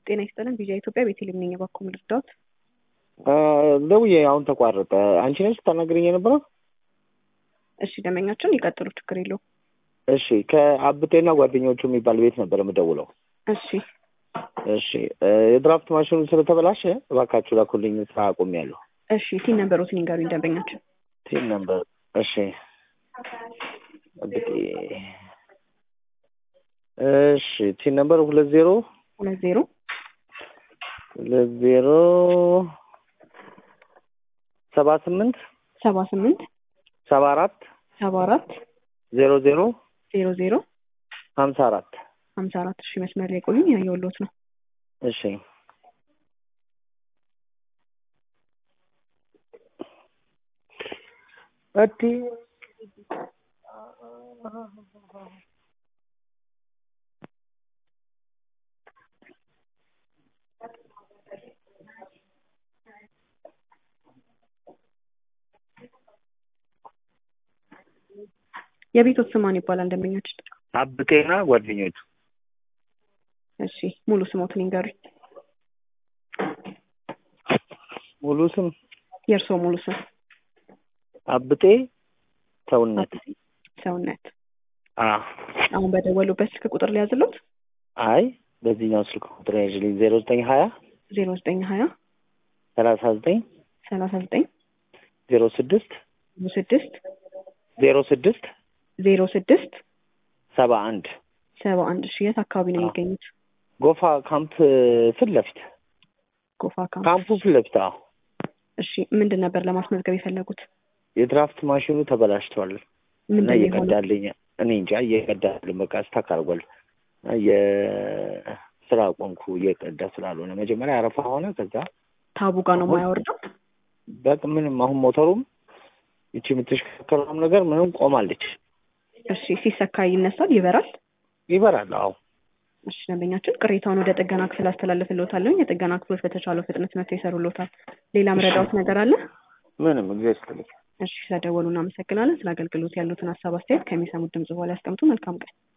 ጤና ይስጥልን ቪዥን ኢትዮጵያ ቤቴሌም ነኝ። እባክዎ ምን ልርዳዎት? ደውዬ አሁን ተቋረጠ። አንቺ ነሽ ስታናግረኝ የነበረው? እሺ ደንበኛችን ይቀጥሉ፣ ችግር የለውም። እሺ ከአብቴና ጓደኞቹ የሚባል ቤት ነበር የምደውለው። እሺ እሺ የድራፍት ማሽኑ ስለተበላሸ እባካችሁ ላኩልኝ፣ ስራ አቁሜያለሁ። እሺ ቲን ነበሮትን ይንገሩኝ ደንበኛችን። ቲም ነበር። እሺ አብቴ እሺ ቲም ነበር ሁለት ዜሮ ሁለት ዜሮ ሁለት ዜሮ ሰባ ስምንት ሰባ ስምንት ሰባ አራት ሰባ አራት ዜሮ ዜሮ ዜሮ ዜሮ ሀምሳ አራት ሀምሳ አራት እሺ መስመር ላይ ቆዩኝ፣ ያየሁልዎት ነው። እሺ እቲ የቤቶት ስም ማን ይባላል ደንበኛችን? አብቴና ጓደኞቹ እሺ ሙሉ ስሞትን ይንገሩኝ። ሙሉ ስም የእርስዎ ሙሉ ስም? አብጤ ሰውነት ሰውነት። አ አሁን በደወሉበት ስልክ ቁጥር ሊያዝሎት? አይ በዚህኛው ስልክ ቁጥር ያዥልኝ ዜሮ ዘጠኝ ሀያ ዜሮ ዘጠኝ ሀያ ሰላሳ ዘጠኝ ሰላሳ ዘጠኝ ዜሮ ስድስት ዜሮ ስድስት ዜሮ ስድስት ዜሮ ስድስት ሰባ አንድ ሰባ አንድ እሺ የት አካባቢ ነው የሚገኙት? ጎፋ ካምፕ ፊት ለፊት ጎፋ ካምፕ። ካምፑ ፊት ለፊት አዎ እሺ ምንድን ነበር ለማስመዝገብ የፈለጉት? የድራፍት ማሽኑ ተበላሽቷል እና ምንድን ነው የሆነው? እየቀዳልኝ እኔ እንጃ እየቀዳልኝ በቃ ስታክ አድርጓል የስራ ቆንኩ እየቀዳ ስላልሆነ መጀመሪያ አረፋ ሆነ ከዛ ታቡ ጋር ነው የማያወርደው? በቃ ምንም አሁን ሞተሩም ይቺ የምትሽከረከረውም ነገር ምንም ቆማለች እሺ ሲሰካ ይነሳል፣ ይበራል። ይበራል አዎ እሺ ደንበኛችን ቅሬታውን ወደ ጥገና ክፍል አስተላልፍልዎታለሁ። የጥገና ክፍሎች በተቻለው ፍጥነት መጥተው ይሰሩልዎታል። ሌላ መረዳዎት ነገር አለ? ምንም እግዚአብሔር ይስጥልኝ እሺ ስለደወሉ እናመሰግናለን። ስለ አገልግሎት ያሉትን ሀሳብ አስተያየት ከሚሰሙት ድምጽ በኋላ ያስቀምጡ። መልካም ቀን።